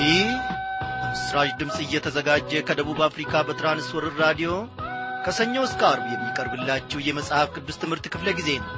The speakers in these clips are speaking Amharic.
ይህ በምስራች ድምፅ እየተዘጋጀ ከደቡብ አፍሪካ በትራንስወርር ራዲዮ ከሰኞ እስከ አርብ የሚቀርብላችሁ የመጽሐፍ ቅዱስ ትምህርት ክፍለ ጊዜ ነው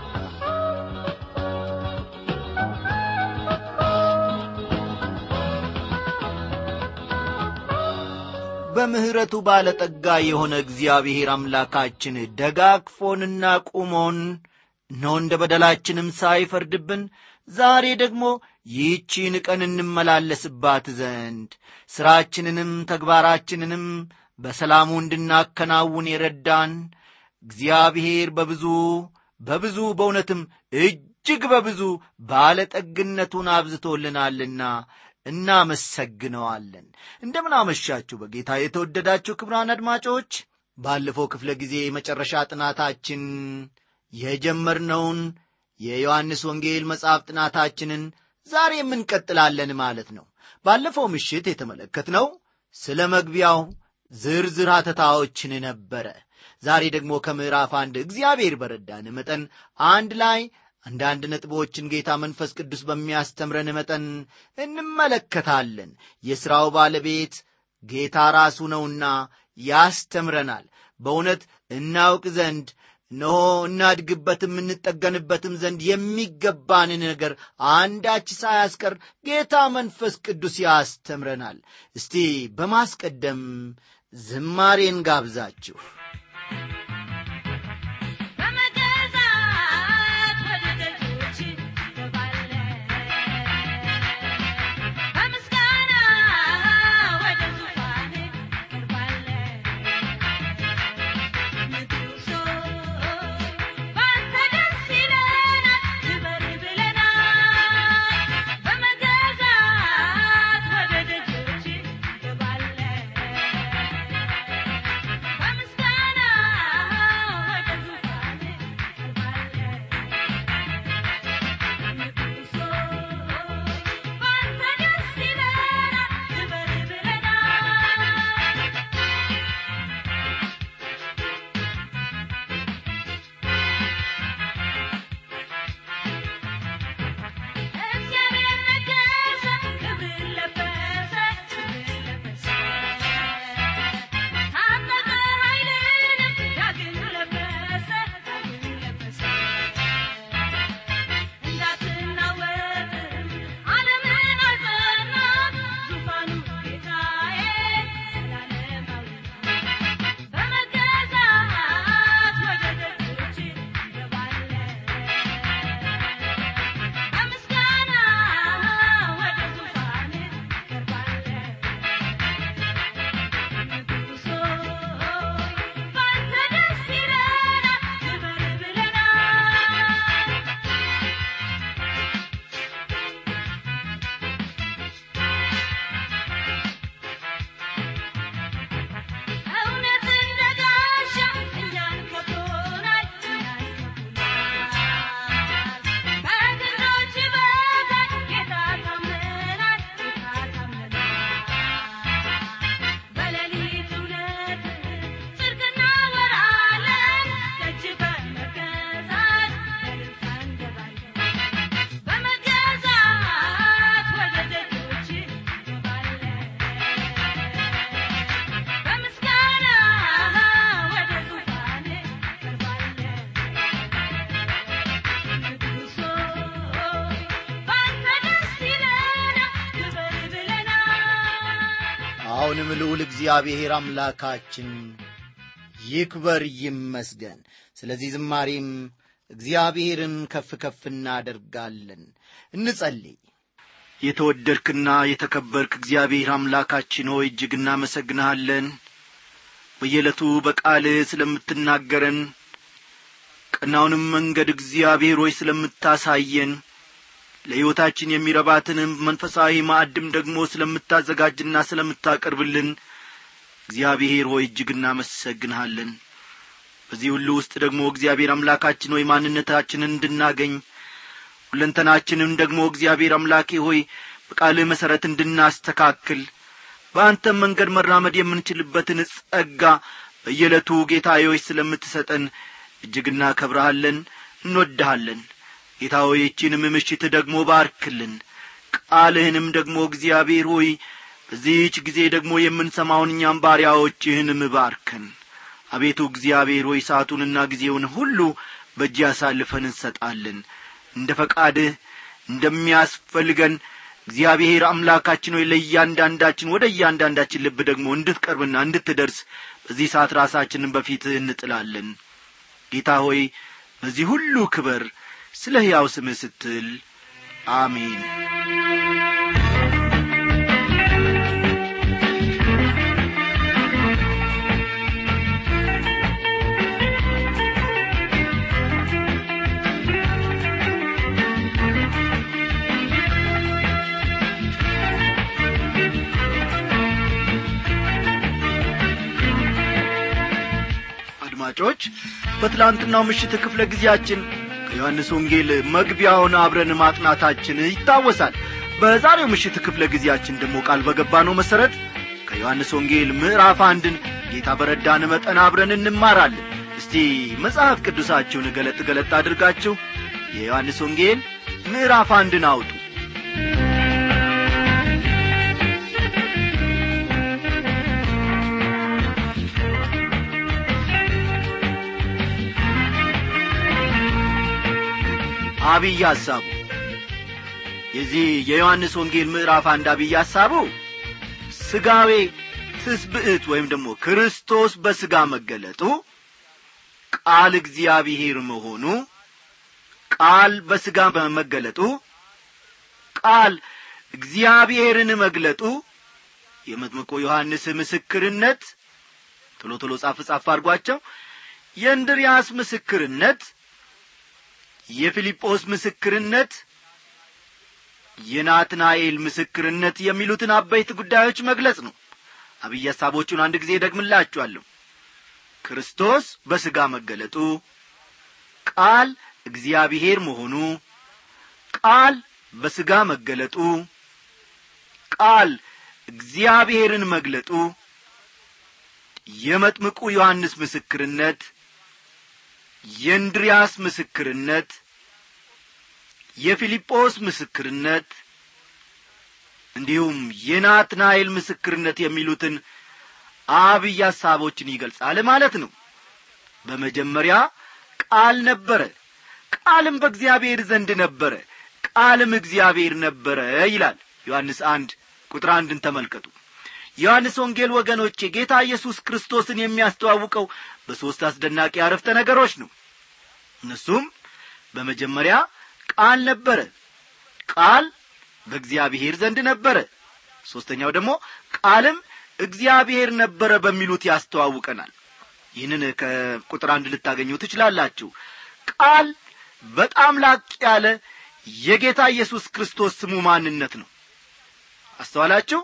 በምሕረቱ ባለጠጋ የሆነ እግዚአብሔር አምላካችን ደጋግፎንና ቁሞን እነሆ እንደ በደላችንም ሳይፈርድብን ዛሬ ደግሞ ይህቺን ቀን እንመላለስባት ዘንድ ሥራችንንም ተግባራችንንም በሰላሙ እንድናከናውን የረዳን እግዚአብሔር በብዙ በብዙ በእውነትም እጅግ በብዙ ባለጠግነቱን አብዝቶልናልና እናመሰግነዋለን እንደምን አመሻችሁ በጌታ የተወደዳችሁ ክብራን አድማጮች ባለፈው ክፍለ ጊዜ የመጨረሻ ጥናታችን የጀመርነውን የዮሐንስ ወንጌል መጽሐፍ ጥናታችንን ዛሬ የምንቀጥላለን ማለት ነው ባለፈው ምሽት የተመለከትነው ስለ መግቢያው ዝርዝር ሐተታዎችን ነበረ ዛሬ ደግሞ ከምዕራፍ አንድ እግዚአብሔር በረዳን መጠን አንድ ላይ አንዳንድ ነጥቦችን ጌታ መንፈስ ቅዱስ በሚያስተምረን መጠን እንመለከታለን የሥራው ባለቤት ጌታ ራሱ ነውና ያስተምረናል በእውነት እናውቅ ዘንድ እነሆ እናድግበትም እንጠገንበትም ዘንድ የሚገባንን ነገር አንዳች ሳያስቀር ጌታ መንፈስ ቅዱስ ያስተምረናል እስቲ በማስቀደም ዝማሬን ጋብዛችሁ አሁንም ልዑል እግዚአብሔር አምላካችን ይክበር ይመስገን ስለዚህ ዝማሬም እግዚአብሔርን ከፍ ከፍ እናደርጋለን እንጸልይ የተወደድክና የተከበርክ እግዚአብሔር አምላካችን ሆይ እጅግ እናመሰግንሃለን በየዕለቱ በቃልህ ስለምትናገረን ቀናውንም መንገድ እግዚአብሔር ሆይ ስለምታሳየን ለሕይወታችን የሚረባትንም መንፈሳዊ ማዕድም ደግሞ ስለምታዘጋጅና ስለምታቀርብልን እግዚአብሔር ሆይ እጅግ እናመሰግንሃለን በዚህ ሁሉ ውስጥ ደግሞ እግዚአብሔር አምላካችን ሆይ ማንነታችንን እንድናገኝ ሁለንተናችንም ደግሞ እግዚአብሔር አምላኬ ሆይ በቃልህ መሠረት እንድናስተካክል በአንተም መንገድ መራመድ የምንችልበትን ጸጋ በየዕለቱ ጌታዬዎች ስለምትሰጠን እጅግ እናከብረሃለን እንወድሃለን ጌታ ሆይ ይህችንም ምሽት ደግሞ ባርክልን ቃልህንም ደግሞ እግዚአብሔር ሆይ በዚህች ጊዜ ደግሞ የምንሰማውን እኛም ባሪያዎችህን ምባርከን አቤቱ እግዚአብሔር ሆይ ሰዓቱንና ጊዜውን ሁሉ በእጅ አሳልፈን እንሰጣለን እንደ ፈቃድህ እንደሚያስፈልገን እግዚአብሔር አምላካችን ሆይ ለእያንዳንዳችን ወደ እያንዳንዳችን ልብ ደግሞ እንድትቀርብና እንድትደርስ በዚህ ሰዓት ራሳችንን በፊትህ እንጥላለን ጌታ ሆይ በዚህ ሁሉ ክበር ስለ ሕያው ስምህ ስትል አሜን አድማጮች በትላንትናው ምሽት ክፍለ ጊዜያችን ከዮሐንስ ወንጌል መግቢያውን አብረን ማጥናታችን ይታወሳል በዛሬው ምሽት ክፍለ ጊዜያችን ደግሞ ቃል በገባ ነው መሠረት ከዮሐንስ ወንጌል ምዕራፍ አንድን ጌታ በረዳን መጠን አብረን እንማራለን እስቲ መጽሐፍ ቅዱሳችሁን ገለጥ ገለጥ አድርጋችሁ የዮሐንስ ወንጌል ምዕራፍ አንድን አውጡ አብይ ሐሳቡ የዚህ የዮሐንስ ወንጌል ምዕራፍ አንድ አብይ ሐሳቡ ስጋዌ ትስብዕት ወይም ደግሞ ክርስቶስ በሥጋ መገለጡ ቃል እግዚአብሔር መሆኑ ቃል በሥጋ መገለጡ ቃል እግዚአብሔርን መግለጡ የመጥምቆ ዮሐንስ ምስክርነት ቶሎ ቶሎ ጻፍ ጻፍ አድርጓቸው የእንድርያስ ምስክርነት የፊልጶስ ምስክርነት የናትናኤል ምስክርነት የሚሉትን አበይት ጉዳዮች መግለጽ ነው አብይ ሐሳቦቹን አንድ ጊዜ ደግምላችኋለሁ ክርስቶስ በሥጋ መገለጡ ቃል እግዚአብሔር መሆኑ ቃል በሥጋ መገለጡ ቃል እግዚአብሔርን መግለጡ የመጥምቁ ዮሐንስ ምስክርነት የእንድሪያስ ምስክርነት የፊልጶስ ምስክርነት እንዲሁም የናትናኤል ምስክርነት የሚሉትን አብይ ሐሳቦችን ይገልጻል ማለት ነው በመጀመሪያ ቃል ነበረ ቃልም በእግዚአብሔር ዘንድ ነበረ ቃልም እግዚአብሔር ነበረ ይላል ዮሐንስ አንድ ቁጥር አንድን ተመልከቱ ዮሐንስ ወንጌል ወገኖቼ ጌታ ኢየሱስ ክርስቶስን የሚያስተዋውቀው በሦስት አስደናቂ አረፍተ ነገሮች ነው እነሱም በመጀመሪያ ቃል ነበረ ቃል በእግዚአብሔር ዘንድ ነበረ ሦስተኛው ደግሞ ቃልም እግዚአብሔር ነበረ በሚሉት ያስተዋውቀናል ይህንን ከቁጥር አንድ ልታገኙ ትችላላችሁ ቃል በጣም ላቅ ያለ የጌታ ኢየሱስ ክርስቶስ ስሙ ማንነት ነው አስተዋላችሁ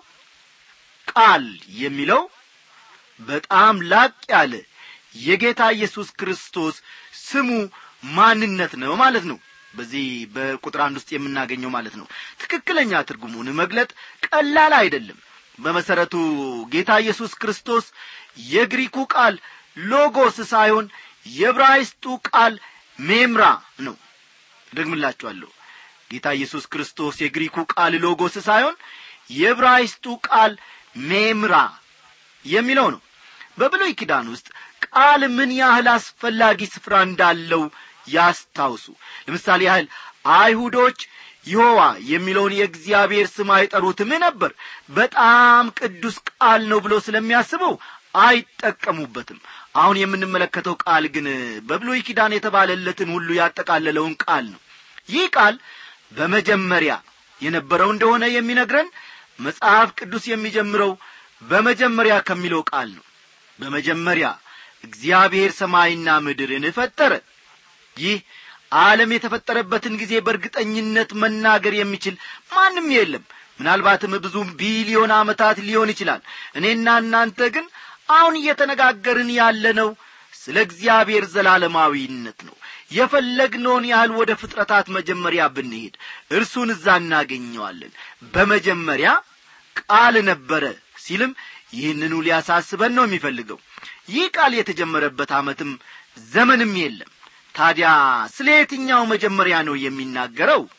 ቃል የሚለው በጣም ላቅ ያለ የጌታ ኢየሱስ ክርስቶስ ስሙ ማንነት ነው ማለት ነው በዚህ በቁጥር አንድ ውስጥ የምናገኘው ማለት ነው ትክክለኛ ትርጉሙን መግለጥ ቀላል አይደለም በመሰረቱ ጌታ ኢየሱስ ክርስቶስ የግሪኩ ቃል ሎጎስ ሳይሆን የብራይስጡ ቃል ሜምራ ነው ደግምላችኋለሁ ጌታ ኢየሱስ ክርስቶስ የግሪኩ ቃል ሎጎስ ሳይሆን የብራይስጡ ቃል ሜምራ የሚለው ነው በብሉይ ኪዳን ውስጥ ቃል ምን ያህል አስፈላጊ ስፍራ እንዳለው ያስታውሱ ለምሳሌ ያህል አይሁዶች ይሖዋ የሚለውን የእግዚአብሔር ስም አይጠሩትም ነበር በጣም ቅዱስ ቃል ነው ብሎ ስለሚያስበው አይጠቀሙበትም አሁን የምንመለከተው ቃል ግን በብሉይ ኪዳን የተባለለትን ሁሉ ያጠቃለለውን ቃል ነው ይህ ቃል በመጀመሪያ የነበረው እንደሆነ የሚነግረን መጽሐፍ ቅዱስ የሚጀምረው በመጀመሪያ ከሚለው ቃል ነው በመጀመሪያ እግዚአብሔር ሰማይና ምድርን ፈጠረ ይህ ዓለም የተፈጠረበትን ጊዜ በእርግጠኝነት መናገር የሚችል ማንም የለም ምናልባትም ብዙ ቢሊዮን ዓመታት ሊሆን ይችላል እኔና እናንተ ግን አሁን እየተነጋገርን ያለነው ስለ እግዚአብሔር ዘላለማዊነት ነው የፈለግነውን ያህል ወደ ፍጥረታት መጀመሪያ ብንሄድ እርሱን እዛ እናገኘዋለን በመጀመሪያ ቃል ነበረ ሲልም ይህንኑ ሊያሳስበን ነው የሚፈልገው ይህ ቃል የተጀመረበት ዓመትም ዘመንም የለም ታዲያ ስለ የትኛው መጀመሪያ ነው የሚናገረው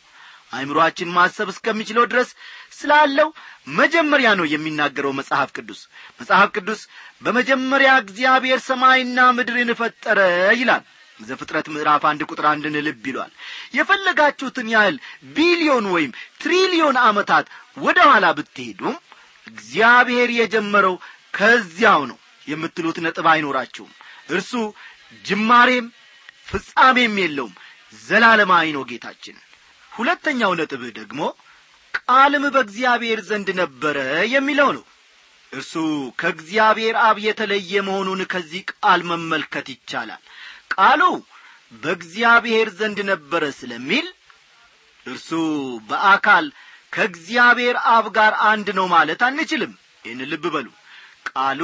አይምሮአችን ማሰብ እስከሚችለው ድረስ ስላለው መጀመሪያ ነው የሚናገረው መጽሐፍ ቅዱስ መጽሐፍ ቅዱስ በመጀመሪያ እግዚአብሔር ሰማይና ምድርን ፈጠረ ይላል ዘፍጥረት ምዕራፍ አንድ ቁጥር አንድን ልብ ይሏል የፈለጋችሁትን ያህል ቢሊዮን ወይም ትሪሊዮን ዓመታት ወደ ኋላ ብትሄዱም እግዚአብሔር የጀመረው ከዚያው ነው የምትሉት ነጥብ አይኖራችሁም እርሱ ጅማሬም ፍጻሜም የለውም ዘላለማዊ ነው ጌታችን ሁለተኛው ነጥብህ ደግሞ ቃልም በእግዚአብሔር ዘንድ ነበረ የሚለው ነው እርሱ ከእግዚአብሔር አብ የተለየ መሆኑን ከዚህ ቃል መመልከት ይቻላል ቃሉ በእግዚአብሔር ዘንድ ነበረ ስለሚል እርሱ በአካል ከእግዚአብሔር አብ ጋር አንድ ነው ማለት አንችልም ይህን ልብ በሉ ቃሉ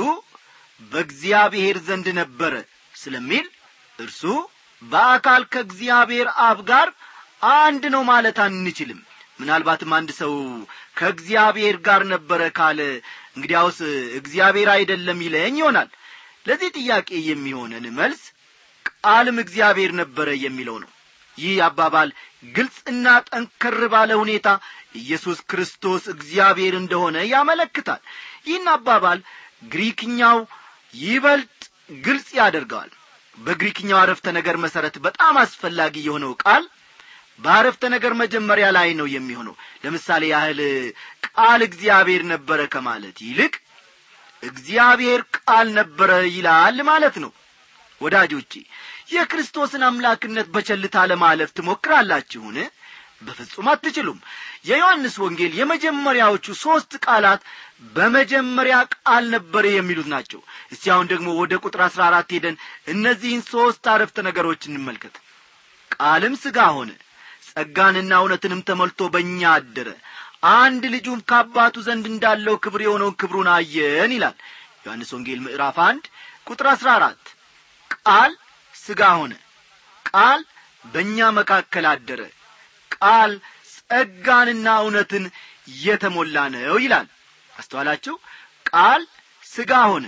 በእግዚአብሔር ዘንድ ነበረ ስለሚል እርሱ በአካል ከእግዚአብሔር አብ ጋር አንድ ነው ማለት አንችልም ምናልባትም አንድ ሰው ከእግዚአብሔር ጋር ነበረ ካለ እንግዲያውስ እግዚአብሔር አይደለም ይለኝ ይሆናል ለዚህ ጥያቄ የሚሆነን መልስ ቃልም እግዚአብሔር ነበረ የሚለው ነው ይህ አባባል ግልጽና ጠንከር ባለ ሁኔታ ኢየሱስ ክርስቶስ እግዚአብሔር እንደሆነ ያመለክታል ይህን አባባል ግሪክኛው ይበልጥ ግልጽ ያደርገዋል በግሪክኛው አረፍተ ነገር መሠረት በጣም አስፈላጊ የሆነው ቃል በአረፍተ ነገር መጀመሪያ ላይ ነው የሚሆነው ለምሳሌ ያህል ቃል እግዚአብሔር ነበረ ከማለት ይልቅ እግዚአብሔር ቃል ነበረ ይላል ማለት ነው ወዳጆቼ የክርስቶስን አምላክነት በቸልታ ለማለፍ ትሞክራላችሁን በፍጹም አትችሉም የዮሐንስ ወንጌል የመጀመሪያዎቹ ሦስት ቃላት በመጀመሪያ ቃል ነበረ የሚሉት ናቸው እስቲ አሁን ደግሞ ወደ ቁጥር አሥራ አራት ሄደን እነዚህን ሦስት አረፍተ ነገሮች እንመልከት ቃልም ሥጋ ሆነ ጸጋንና እውነትንም ተሞልቶ በእኛ አደረ አንድ ልጁም ከአባቱ ዘንድ እንዳለው ክብር የሆነውን ክብሩን አየን ይላል ዮሐንስ ወንጌል ምዕራፍ አንድ ቁጥር አሥራ አራት ቃል ሥጋ ሆነ ቃል በእኛ መካከል አደረ ቃል ጸጋንና እውነትን የተሞላ ነው ይላል አስተዋላችሁ ቃል ሥጋ ሆነ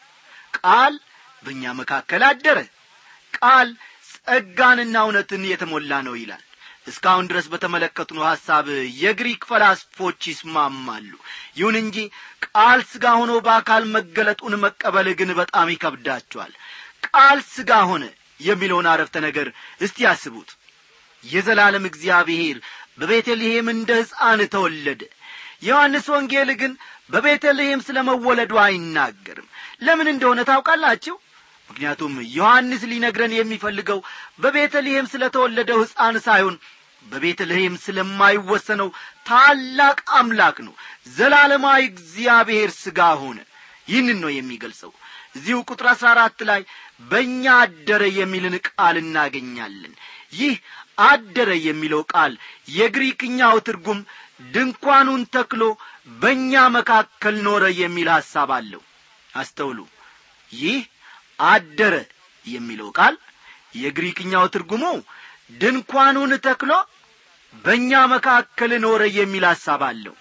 ቃል በእኛ መካከል አደረ ቃል ጸጋንና እውነትን የተሞላ ነው ይላል እስካሁን ድረስ በተመለከትነው ሐሳብ የግሪክ ፈላስፎች ይስማማሉ ይሁን እንጂ ቃል ሥጋ ሆኖ በአካል መገለጡን መቀበል ግን በጣም ይከብዳቸዋል ቃል ሥጋ ሆነ የሚለውን አረፍተ ነገር እስቲ ያስቡት የዘላለም እግዚአብሔር በቤተልሔም እንደ ሕፃን ተወለደ ዮሐንስ ወንጌል ግን በቤተልሔም ስለ መወለዱ አይናገርም ለምን እንደሆነ ታውቃላችሁ ምክንያቱም ዮሐንስ ሊነግረን የሚፈልገው በቤተልሔም ስለ ተወለደው ሕፃን ሳይሆን በቤተልሔም ስለማይወሰነው ታላቅ አምላክ ነው ዘላለማዊ እግዚአብሔር ሥጋ ሆነ ይህንን ነው የሚገልጸው እዚሁ ቁጥር አሥራ አራት ላይ በእኛ አደረ የሚልን ቃል እናገኛለን ይህ አደረ የሚለው ቃል የግሪክኛው ትርጉም ድንኳኑን ተክሎ በእኛ መካከል ኖረ የሚል ሐሳብ አለው አስተውሉ ይህ አደረ የሚለው ቃል የግሪክኛው ትርጉሙ ድንኳኑን ተክሎ በእኛ መካከል ኖረ የሚል ሐሳብ አለው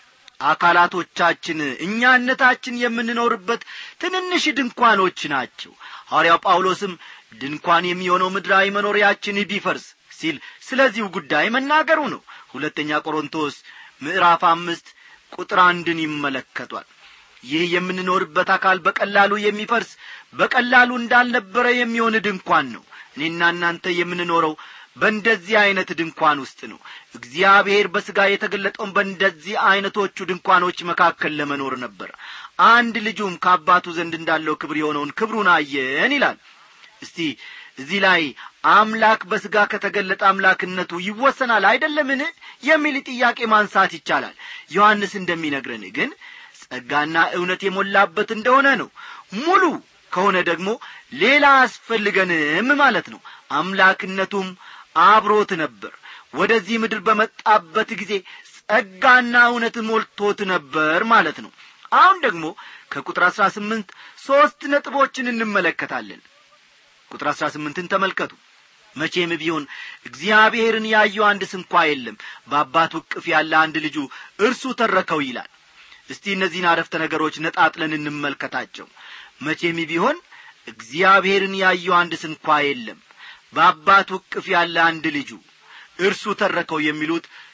አካላቶቻችን እኛነታችን የምንኖርበት ትንንሽ ድንኳኖች ናቸው ሐዋርያው ጳውሎስም ድንኳን የሚሆነው ምድራዊ መኖሪያችን ቢፈርስ ሲል ስለዚሁ ጉዳይ መናገሩ ነው ሁለተኛ ቆሮንቶስ ምዕራፍ አምስት ቁጥር አንድን ይመለከቷል ይህ የምንኖርበት አካል በቀላሉ የሚፈርስ በቀላሉ እንዳልነበረ የሚሆን ድንኳን ነው እኔና እናንተ የምንኖረው በእንደዚህ ዐይነት ድንኳን ውስጥ ነው እግዚአብሔር በሥጋ የተገለጠውን በእንደዚህ ዐይነቶቹ ድንኳኖች መካከል ለመኖር ነበር አንድ ልጁም ከአባቱ ዘንድ እንዳለው ክብር የሆነውን ክብሩን አየን ይላል እስቲ እዚህ ላይ አምላክ በሥጋ ከተገለጠ አምላክነቱ ይወሰናል አይደለምን የሚል ጥያቄ ማንሳት ይቻላል ዮሐንስ እንደሚነግረን ግን ጸጋና እውነት የሞላበት እንደሆነ ነው ሙሉ ከሆነ ደግሞ ሌላ አያስፈልገንም ማለት ነው አምላክነቱም አብሮት ነበር ወደዚህ ምድር በመጣበት ጊዜ ጸጋና እውነት ሞልቶት ነበር ማለት ነው አሁን ደግሞ ከቁጥር አሥራ ስምንት ሦስት ነጥቦችን እንመለከታለን ቁጥር አሥራ ስምንትን ተመልከቱ መቼም ቢሆን እግዚአብሔርን ያየው አንድ ስንኳ የለም በአባቱ እቅፍ ያለ አንድ ልጁ እርሱ ተረከው ይላል እስቲ እነዚህን አረፍተ ነገሮች ነጣጥለን እንመልከታቸው መቼም ቢሆን እግዚአብሔርን ያየው አንድ ስንኳ የለም በአባቱ እቅፍ ያለ አንድ ልጁ እርሱ ተረከው የሚሉት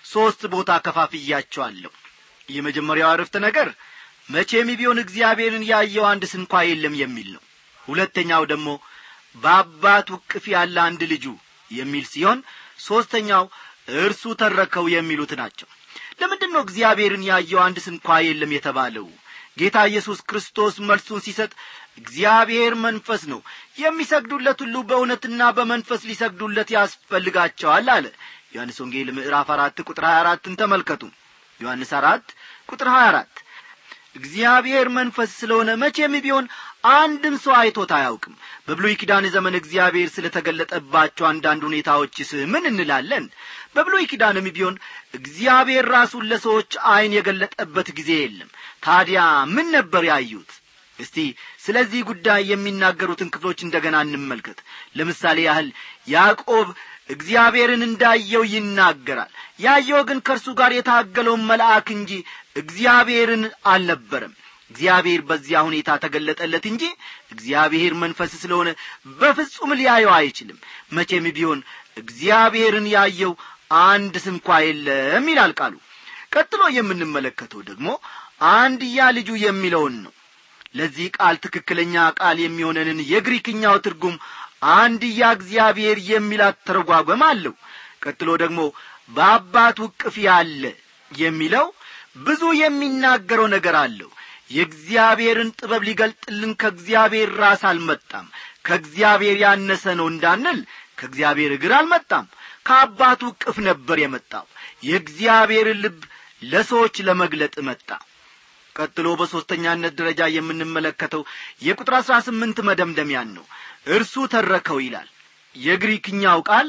ሦስት ቦታ ከፋፍያቸዋለሁ የመጀመሪያው አረፍተ ነገር መቼም ቢሆን እግዚአብሔርን ያየው አንድ ስንኳ የለም የሚል ነው ሁለተኛው ደግሞ በአባቱ እቅፍ ያለ አንድ ልጁ የሚል ሲሆን ሦስተኛው እርሱ ተረከው የሚሉት ናቸው ለምንድን ነው እግዚአብሔርን ያየው አንድ ስንኳ የለም የተባለው ጌታ ኢየሱስ ክርስቶስ መልሱን ሲሰጥ እግዚአብሔር መንፈስ ነው የሚሰግዱለት ሁሉ በእውነትና በመንፈስ ሊሰግዱለት ያስፈልጋቸዋል አለ ዮሐንስ ወንጌል ምዕራፍ አራት ቁጥር ሀያ አራትን ተመልከቱ ዮሐንስ አራት ቁጥር ሀያ አራት እግዚአብሔር መንፈስ ስለሆነ መቼም ቢሆን አንድም ሰው አይቶት አያውቅም በብሉይ ኪዳን ዘመን እግዚአብሔር ስለ ተገለጠባቸው አንዳንድ ሁኔታዎችስ ምን እንላለን በብሉይ ኪዳንም ቢሆን እግዚአብሔር ራሱን ለሰዎች ዐይን የገለጠበት ጊዜ የለም ታዲያ ምን ነበር ያዩት እስቲ ስለዚህ ጉዳይ የሚናገሩትን ክፍሎች እንደገና እንመልከት ለምሳሌ ያህል ያዕቆብ እግዚአብሔርን እንዳየው ይናገራል ያየው ግን ከእርሱ ጋር የታገለውን መልአክ እንጂ እግዚአብሔርን አልነበረም እግዚአብሔር በዚያ ሁኔታ ተገለጠለት እንጂ እግዚአብሔር መንፈስ ስለሆነ በፍጹም ሊያየው አይችልም መቼም ቢሆን እግዚአብሔርን ያየው አንድ ስንኳ የለም ይላል ቃሉ ቀጥሎ የምንመለከተው ደግሞ አንድያ ልጁ የሚለውን ነው ለዚህ ቃል ትክክለኛ ቃል የሚሆነንን የግሪክኛው ትርጉም አንድያ እግዚአብሔር የሚል አተረጓጓም አለው ቀጥሎ ደግሞ በአባቱ እቅፍ ያለ የሚለው ብዙ የሚናገረው ነገር አለው የእግዚአብሔርን ጥበብ ሊገልጥልን ከእግዚአብሔር ራስ አልመጣም ከእግዚአብሔር ያነሰ ነው እንዳንል ከእግዚአብሔር እግር አልመጣም ከአባቱ እቅፍ ነበር የመጣው የእግዚአብሔርን ልብ ለሰዎች ለመግለጥ መጣ ቀጥሎ በሦስተኛነት ደረጃ የምንመለከተው የቁጥር አሥራ ስምንት መደምደሚያን ነው እርሱ ተረከው ይላል የግሪክኛው ቃል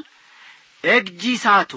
ኤግጂሳቶ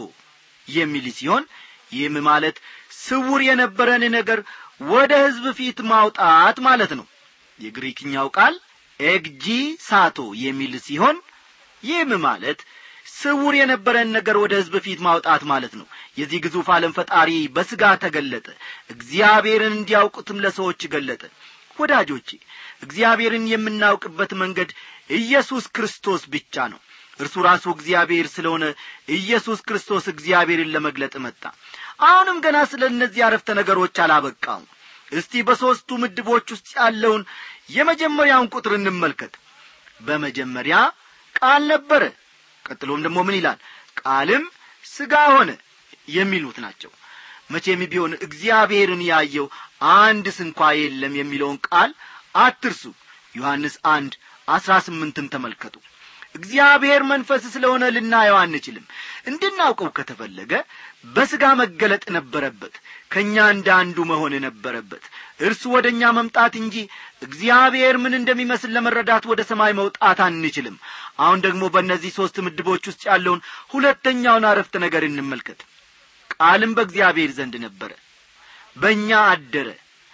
የሚል ሲሆን ይህም ማለት ስውር የነበረን ነገር ወደ ሕዝብ ፊት ማውጣት ማለት ነው የግሪክኛው ቃል ኤግጂ ሳቶ የሚል ሲሆን ይህም ማለት ስውር የነበረን ነገር ወደ ሕዝብ ፊት ማውጣት ማለት ነው የዚህ ግዙፍ ዓለም ፈጣሪ በሥጋ ተገለጠ እግዚአብሔርን እንዲያውቁትም ለሰዎች ገለጠ ወዳጆቼ እግዚአብሔርን የምናውቅበት መንገድ ኢየሱስ ክርስቶስ ብቻ ነው እርሱ ራሱ እግዚአብሔር ስለሆነ ኢየሱስ ክርስቶስ እግዚአብሔርን ለመግለጥ መጣ አሁንም ገና ስለ እነዚህ አረፍተ ነገሮች አላበቃውም እስቲ በሦስቱ ምድቦች ውስጥ ያለውን የመጀመሪያውን ቁጥር እንመልከት በመጀመሪያ ቃል ነበረ ቀጥሎም ደግሞ ምን ይላል ቃልም ሥጋ ሆነ የሚሉት ናቸው መቼም ቢሆን እግዚአብሔርን ያየው አንድ ስንኳ የለም የሚለውን ቃል አትርሱ ዮሐንስ አንድ አስራ ስምንትን ተመልከቱ እግዚአብሔር መንፈስ ስለሆነ ልናየው አንችልም እንድናውቀው ከተፈለገ በሥጋ መገለጥ ነበረበት ከእኛ እንደ አንዱ መሆን ነበረበት እርሱ ወደ እኛ መምጣት እንጂ እግዚአብሔር ምን እንደሚመስል ለመረዳት ወደ ሰማይ መውጣት አንችልም አሁን ደግሞ በእነዚህ ሦስት ምድቦች ውስጥ ያለውን ሁለተኛውን አረፍተ ነገር እንመልከት ቃልም በእግዚአብሔር ዘንድ ነበረ በእኛ አደረ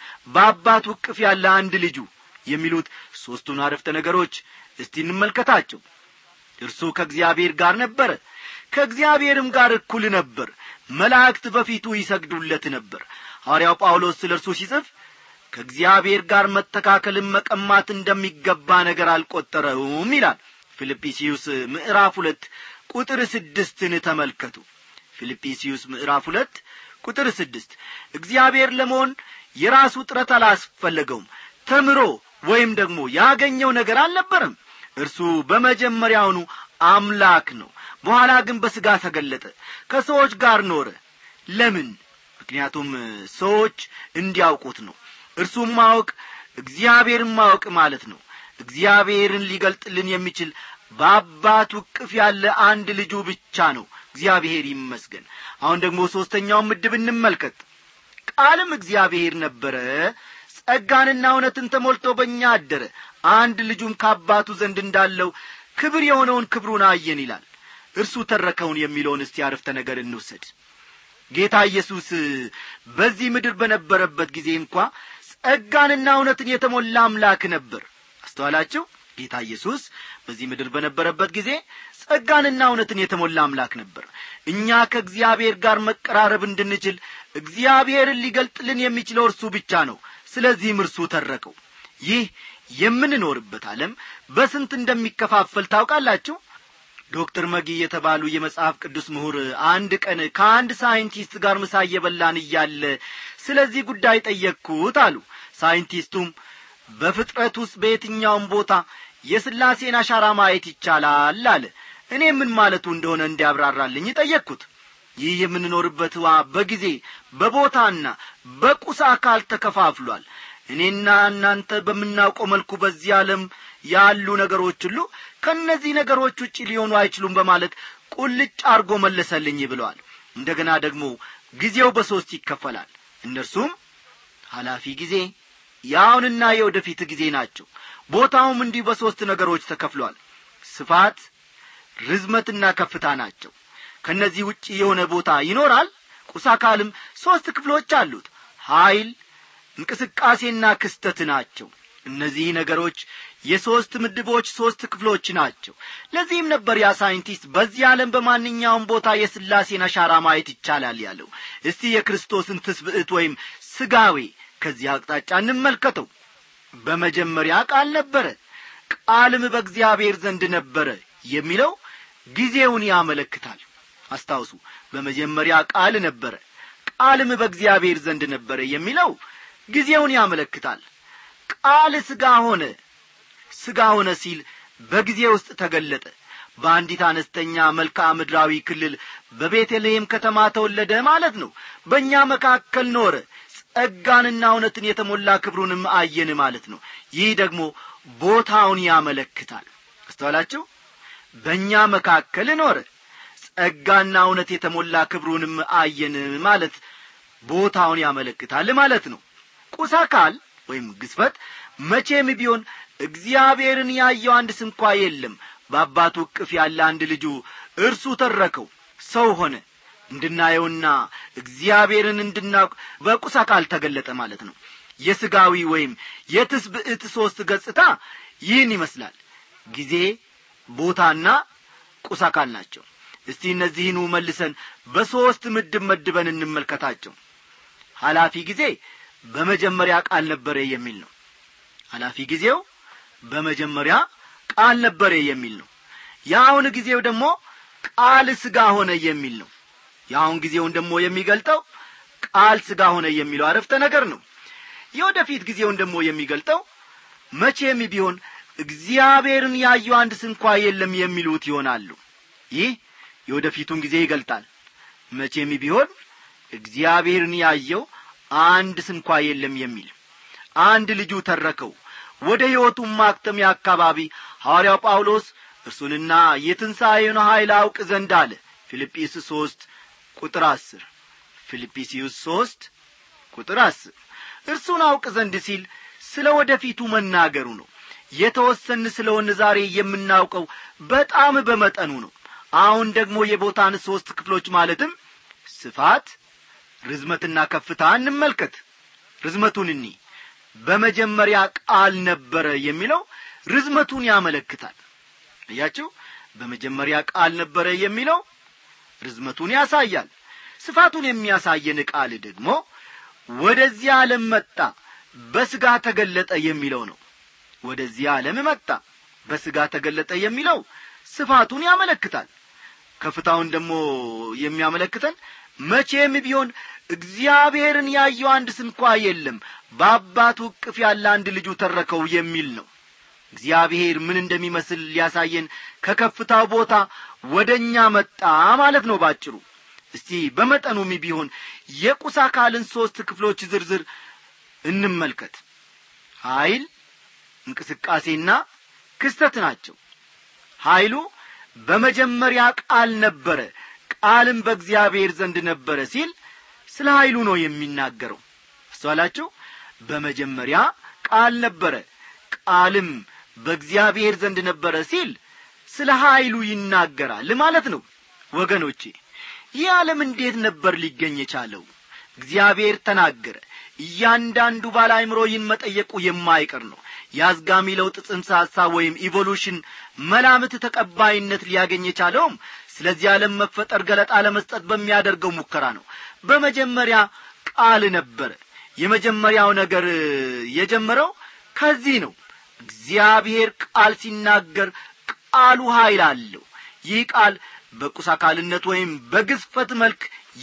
በአባቱ እቅፍ ያለ አንድ ልጁ የሚሉት ሦስቱን አረፍተ ነገሮች እስቲ እንመልከታቸው እርሱ ከእግዚአብሔር ጋር ነበረ ከእግዚአብሔርም ጋር እኩል ነበር መላእክት በፊቱ ይሰግዱለት ነበር ሐዋርያው ጳውሎስ ስለ እርሱ ሲጽፍ ከእግዚአብሔር ጋር መተካከልን መቀማት እንደሚገባ ነገር አልቈጠረውም ይላል ፊልጵስዩስ ምዕራፍ ሁለት ቁጥር ስድስትን ተመልከቱ ፊልጵስዩስ ምዕራፍ ሁለት ቁጥር ስድስት እግዚአብሔር ለመሆን የራሱ ጥረት አላስፈለገውም ተምሮ ወይም ደግሞ ያገኘው ነገር አልነበረም እርሱ በመጀመሪያውኑ አምላክ ነው በኋላ ግን በሥጋ ተገለጠ ከሰዎች ጋር ኖረ ለምን ምክንያቱም ሰዎች እንዲያውቁት ነው እርሱም ማወቅ እግዚአብሔርን ማወቅ ማለት ነው እግዚአብሔርን ሊገልጥልን የሚችል በአባቱ እቅፍ ያለ አንድ ልጁ ብቻ ነው እግዚአብሔር ይመስገን አሁን ደግሞ ሦስተኛውን ምድብ እንመልከት ቃልም እግዚአብሔር ነበረ ጸጋንና እውነትን ተሞልቶ በእኛ አደረ አንድ ልጁም ከአባቱ ዘንድ እንዳለው ክብር የሆነውን ክብሩን አየን ይላል እርሱ ተረከውን የሚለውን እስቲ አረፍተ ነገር እንውሰድ ጌታ ኢየሱስ በዚህ ምድር በነበረበት ጊዜ እንኳ ጸጋንና እውነትን የተሞላ አምላክ ነበር አስተዋላችሁ ጌታ ኢየሱስ በዚህ ምድር በነበረበት ጊዜ ጸጋንና እውነትን የተሞላ አምላክ ነበር እኛ ከእግዚአብሔር ጋር መቀራረብ እንድንችል እግዚአብሔርን ሊገልጥልን የሚችለው እርሱ ብቻ ነው ስለዚህም እርሱ ተረከው ይህ የምንኖርበት ዓለም በስንት እንደሚከፋፈል ታውቃላችሁ ዶክተር መጊ የተባሉ የመጽሐፍ ቅዱስ ምሁር አንድ ቀን ከአንድ ሳይንቲስት ጋር ምሳ እየበላን እያለ ስለዚህ ጉዳይ ጠየቅኩት አሉ ሳይንቲስቱም በፍጥረት ውስጥ በየትኛውም ቦታ የሥላሴን አሻራ ማየት ይቻላል አለ እኔ ምን ማለቱ እንደሆነ እንዲያብራራልኝ ጠየቅኩት ይህ የምንኖርበት ውሃ በጊዜ በቦታና በቁስ አካል ተከፋፍሏል እኔና እናንተ በምናውቀው መልኩ በዚህ ዓለም ያሉ ነገሮች ሁሉ ከእነዚህ ነገሮች ውጭ ሊሆኑ አይችሉም በማለት ቁልጭ አርጎ መለሰልኝ ብለዋል እንደገና ደግሞ ጊዜው በሦስት ይከፈላል እነርሱም ኃላፊ ጊዜ የአሁንና የወደፊት ጊዜ ናቸው ቦታውም እንዲህ በሦስት ነገሮች ተከፍሏል ስፋት ርዝመትና ከፍታ ናቸው ከእነዚህ ውጭ የሆነ ቦታ ይኖራል ቁስ አካልም ሦስት ክፍሎች አሉት ኀይል እንቅስቃሴና ክስተት ናቸው እነዚህ ነገሮች የሦስት ምድቦች ሦስት ክፍሎች ናቸው ለዚህም ነበር ያ ሳይንቲስት በዚህ ዓለም በማንኛውም ቦታ የሥላሴን አሻራ ማየት ይቻላል ያለው እስቲ የክርስቶስን ትስብዕት ወይም ስጋዌ ከዚህ አቅጣጫ እንመልከተው በመጀመሪያ ቃል ነበረ ቃልም በእግዚአብሔር ዘንድ ነበረ የሚለው ጊዜውን ያመለክታል አስታውሱ በመጀመሪያ ቃል ነበረ ቃልም በእግዚአብሔር ዘንድ ነበረ የሚለው ጊዜውን ያመለክታል ቃል ሥጋ ሆነ ሥጋ ሆነ ሲል በጊዜ ውስጥ ተገለጠ በአንዲት አነስተኛ መልክዓ ምድራዊ ክልል በቤተልሔም ከተማ ተወለደ ማለት ነው በእኛ መካከል ኖረ ጸጋንና እውነትን የተሞላ ክብሩንም አየን ማለት ነው ይህ ደግሞ ቦታውን ያመለክታል አስተዋላችሁ በእኛ መካከል ኖረ ጸጋና እውነት የተሞላ ክብሩንም አየን ማለት ቦታውን ያመለክታል ማለት ነው ቁስ አካል ወይም ግስፈት መቼም ቢሆን እግዚአብሔርን ያየው አንድ ስንኳ የለም በአባቱ እቅፍ ያለ አንድ ልጁ እርሱ ተረከው ሰው ሆነ እንድናየውና እግዚአብሔርን እንድናውቅ በቁስ አካል ተገለጠ ማለት ነው የሥጋዊ ወይም የትስብዕት ሦስት ገጽታ ይህን ይመስላል ጊዜ ቦታና ቁስ አካል ናቸው እስቲ እነዚህኑ መልሰን በሦስት ምድብ መድበን እንመልከታቸው ኃላፊ ጊዜ በመጀመሪያ ቃል ነበረ የሚል ነው ኃላፊ ጊዜው በመጀመሪያ ቃል ነበረ የሚል ነው የአሁን ጊዜው ደግሞ ቃል ሥጋ ሆነ የሚል ነው የአሁን ጊዜውን ደግሞ የሚገልጠው ቃል ሥጋ ሆነ የሚለው አረፍተ ነገር ነው የወደፊት ጊዜውን ደግሞ የሚገልጠው መቼም ቢሆን እግዚአብሔርን ያየው አንድ ስንኳ የለም የሚሉት ይሆናሉ ይህ የወደፊቱን ጊዜ ይገልጣል መቼም ቢሆን እግዚአብሔርን ያየው አንድ ስንኳ የለም የሚል አንድ ልጁ ተረከው ወደ ሕይወቱም ማክተሚያ አካባቢ ሐዋርያው ጳውሎስ እርሱንና የትንሣኤውን ኀይል አውቅ ዘንድ አለ ፊልጵስ ሦስት ቁጥር አስር ፊልጵስዩስ ሦስት ቁጥር አስር እርሱን አውቅ ዘንድ ሲል ስለ ወደፊቱ መናገሩ ነው የተወሰን ስለሆን ዛሬ የምናውቀው በጣም በመጠኑ ነው አሁን ደግሞ የቦታን ሦስት ክፍሎች ማለትም ስፋት ርዝመትና ከፍታ እንመልከት ርዝመቱን እኒ በመጀመሪያ ቃል ነበረ የሚለው ርዝመቱን ያመለክታል እያችሁ በመጀመሪያ ቃል ነበረ የሚለው ርዝመቱን ያሳያል ስፋቱን የሚያሳየን ቃል ደግሞ ወደዚህ ዓለም መጣ በሥጋ ተገለጠ የሚለው ነው ወደዚህ ዓለም መጣ በሥጋ ተገለጠ የሚለው ስፋቱን ያመለክታል ከፍታውን ደግሞ የሚያመለክተን መቼም ቢሆን እግዚአብሔርን ያየው አንድ ስንኳ የለም በአባቱ እቅፍ ያለ አንድ ልጁ ተረከው የሚል ነው እግዚአብሔር ምን እንደሚመስል ሊያሳየን ከከፍታው ቦታ ወደ እኛ መጣ ማለት ነው ባጭሩ እስቲ በመጠኑም ቢሆን የቁስ አካልን ሦስት ክፍሎች ዝርዝር እንመልከት ኀይል እንቅስቃሴና ክስተት ናቸው ኀይሉ በመጀመሪያ ቃል ነበረ ቃልም በእግዚአብሔር ዘንድ ነበረ ሲል ስለ ኀይሉ ነው የሚናገረው አስተዋላችሁ በመጀመሪያ ቃል ነበረ ቃልም በእግዚአብሔር ዘንድ ነበረ ሲል ስለ ኀይሉ ይናገራል ማለት ነው ወገኖቼ ይህ ዓለም እንዴት ነበር ሊገኝ የቻለው እግዚአብሔር ተናገረ እያንዳንዱ ባለ አይምሮ ይህን መጠየቁ የማይቀር ነው የአዝጋሚ ለውጥ ጽንሰ ሐሳብ ወይም ኢቮሉሽን መላምት ተቀባይነት ሊያገኝ የቻለውም ስለዚህ ዓለም መፈጠር ገለጣ ለመስጠት በሚያደርገው ሙከራ ነው በመጀመሪያ ቃል ነበረ የመጀመሪያው ነገር የጀመረው ከዚህ ነው እግዚአብሔር ቃል ሲናገር ቃሉ ኀይል አለው ይህ ቃል በቁስ አካልነት ወይም በግዝፈት መልክ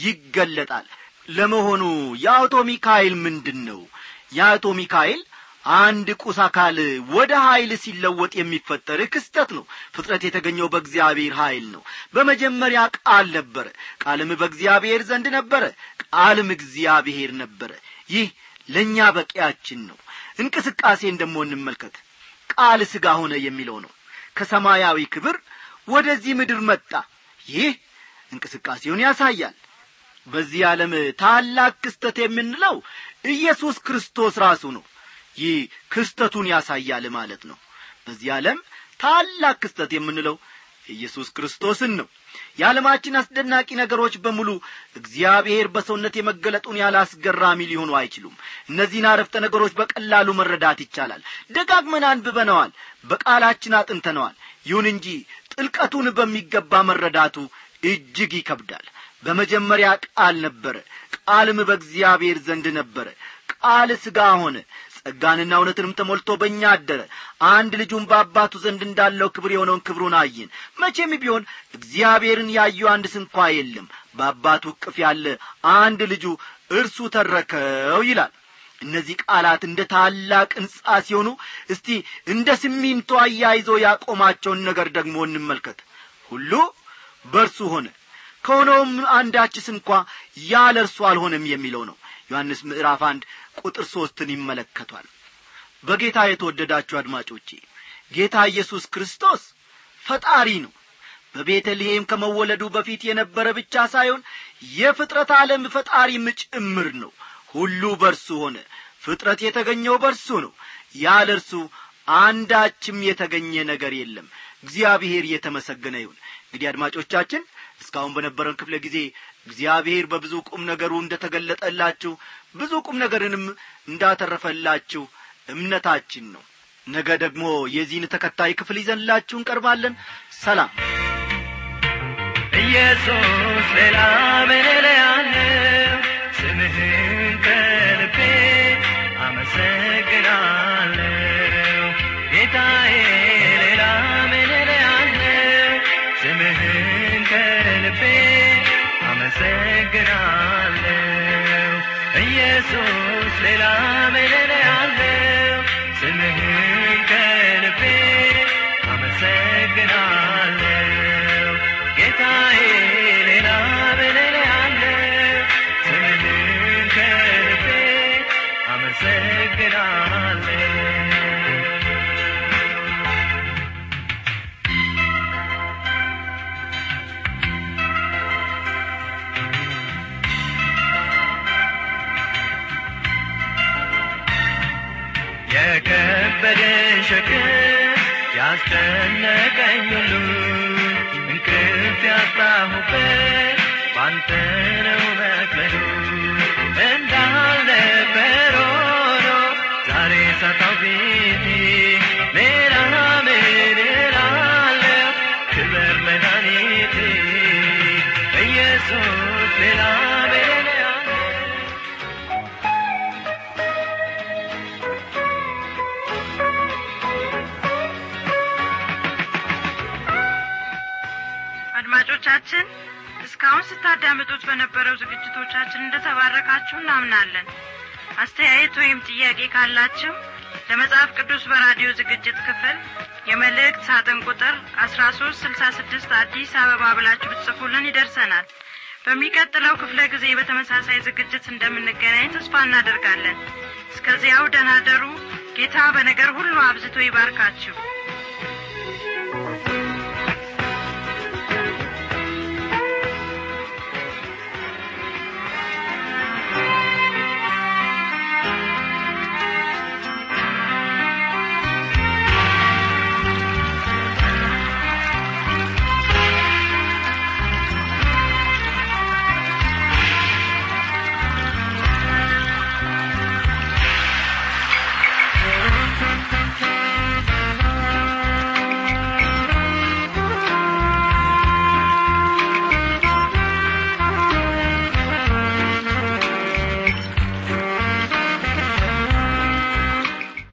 ይገለጣል ለመሆኑ የአውቶሚክ ኃይል ምንድን ነው የአውቶሚክ ኃይል አንድ ቁስ አካል ወደ ኃይል ሲለወጥ የሚፈጠር ክስተት ነው ፍጥረት የተገኘው በእግዚአብሔር ኃይል ነው በመጀመሪያ ቃል ነበረ ቃልም በእግዚአብሔር ዘንድ ነበረ ቃልም እግዚአብሔር ነበረ ይህ ለእኛ በቂያችን ነው እንቅስቃሴን ደሞ እንመልከት ቃል ሥጋ ሆነ የሚለው ነው ከሰማያዊ ክብር ወደዚህ ምድር መጣ ይህ እንቅስቃሴውን ያሳያል በዚህ ዓለም ታላቅ ክስተት የምንለው ኢየሱስ ክርስቶስ ራሱ ነው ይህ ክስተቱን ያሳያል ማለት ነው በዚህ ዓለም ታላቅ ክስተት የምንለው ኢየሱስ ክርስቶስን ነው የዓለማችን አስደናቂ ነገሮች በሙሉ እግዚአብሔር በሰውነት የመገለጡን ያህል አስገራሚ ሊሆኑ አይችሉም እነዚህን አረፍተ ነገሮች በቀላሉ መረዳት ይቻላል ደጋግመን አንብበነዋል በቃላችን አጥንተነዋል ይሁን እንጂ ጥልቀቱን በሚገባ መረዳቱ እጅግ ይከብዳል በመጀመሪያ ቃል ነበረ ቃልም በእግዚአብሔር ዘንድ ነበረ ቃል ሥጋ ሆነ ጸጋንና እውነትንም ተሞልቶ በእኛ አደረ አንድ ልጁን በአባቱ ዘንድ እንዳለው ክብር የሆነውን ክብሩን አየን መቼም ቢሆን እግዚአብሔርን ያዩ አንድ ስንኳ የለም በአባቱ እቅፍ ያለ አንድ ልጁ እርሱ ተረከው ይላል እነዚህ ቃላት እንደ ታላቅ ሕንጻ ሲሆኑ እስቲ እንደ ሲሚንቶ አያይዞ ያቆማቸውን ነገር ደግሞ እንመልከት ሁሉ በእርሱ ሆነ ከሆነውም አንዳችስ እንኳ ያለ እርሱ አልሆነም የሚለው ነው ዮሐንስ ምዕራፍ አንድ ቁጥር ሦስትን ይመለከቷል በጌታ የተወደዳችሁ አድማጮቼ ጌታ ኢየሱስ ክርስቶስ ፈጣሪ ነው በቤተልሔም ከመወለዱ በፊት የነበረ ብቻ ሳይሆን የፍጥረት ዓለም ፈጣሪም ጭምር ነው ሁሉ በርሱ ሆነ ፍጥረት የተገኘው በርሱ ነው ያለ እርሱ አንዳችም የተገኘ ነገር የለም እግዚአብሔር የተመሰገነ ይሁን እንግዲህ አድማጮቻችን እስካሁን በነበረን ክፍለ ጊዜ እግዚአብሔር በብዙ ቁም ነገሩ እንደ ተገለጠላችሁ ብዙ ቁም ነገርንም እንዳተረፈላችሁ እምነታችን ነው ነገ ደግሞ የዚህን ተከታይ ክፍል ይዘንላችሁ እንቀርባለን ሰላም ኢየሱስ ሌላ ምን ያለው ስምህን ከልቤ አመሰግናለሁ ጌታዬ ሌላ ምን ያለው ስምህን ከልቤ አመሰግናለሁ ኢየሱስ ሌላ ምን ያለው ስምህን ከልቤ አመሰግናለሁ ጌታዬ ሌላ ምን ያለው ስምህን ከልቤ አመሰግናለሁ የከበደ ሸክም ያስጨነቀኝ ሁሉ እንቅልፍ ያጣሁበት ባንተ ነው መክበዱ እንዳልነበር ሆኖ ዛሬ ሳታው ፊቴ ሌላ ምን እላለሁ ክበር መድኃኒቴ ኢየሱስ ሌላ ምን እላለሁ አድማጮቻችን እስካሁን ስታዳምጡት በነበረው ዝግጅቶቻችን እንደተባረካችሁ እናምናለን አስተያየት ወይም ጥያቄ ካላችሁ ለመጽሐፍ ቅዱስ በራዲዮ ዝግጅት ክፍል የመልእክት ሳጥን ቁጥር አስራ ሶስት ስልሳ ስድስት አዲስ አበባ ብላችሁ ብትጽፉልን ይደርሰናል በሚቀጥለው ክፍለ ጊዜ በተመሳሳይ ዝግጅት እንደምንገናኝ ተስፋ እናደርጋለን እስከዚያው ደህና ደሩ ጌታ በነገር ሁሉ አብዝቶ ይባርካችሁ